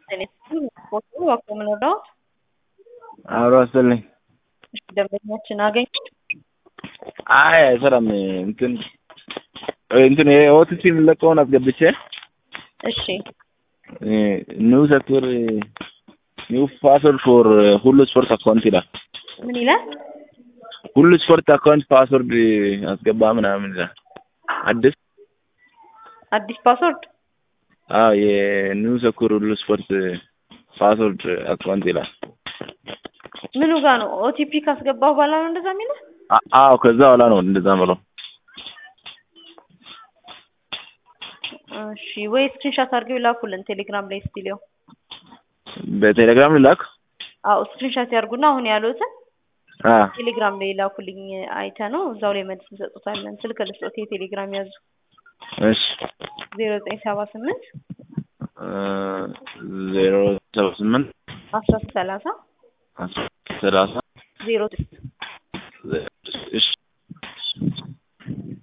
ፎቶ አቆምነው አብሮ አስልኝ ደንበኛችን አገኝ አይ አይሰራም። እንትን እንትን የኦቲሲ የሚለቀውን አስገብቼ እሺ ኒው ሴክተር ኒው ፓስወርድ ፎር ሁሉ ስፖርት አካውንት ይላል። ምን ይላል? ሁሉ ስፖርት አካውንት ፓስወርድ አስገባ ምናምን ይላል። አዲስ አዲስ ፓስወርድ አዎ የኒው ሴክተር ሁሉ ስፖርት ፓስወርድ አካውንት ይላል። ምኑ ጋር ነው? ኦቲፒ ካስገባሁ በኋላ ነው እንደዛ የሚለው? አ- አዎ ከዛ በኋላ ነው እንደዛ ምለው። እሺ ወይ ስክሪንሻት አድርገው ይላኩልን ቴሌግራም ላይ ስቲሊዮ በቴሌግራም ልላክ። አዎ ስክሪንሻት ያርጉና አሁን ያሉትን አ ቴሌግራም ላይ ላኩልኝ አይተ ነው እዛው ላይ መልስ እንሰጡታለን። ስልክ ልስጦት የቴሌግራም ያዙ እሺ ዜሮ ዘጠኝ ሰባ ስምንት ዜሮ ሰባ ስምንት አስራ ሰላሳ ሰላሳ ዜሮ ስድስት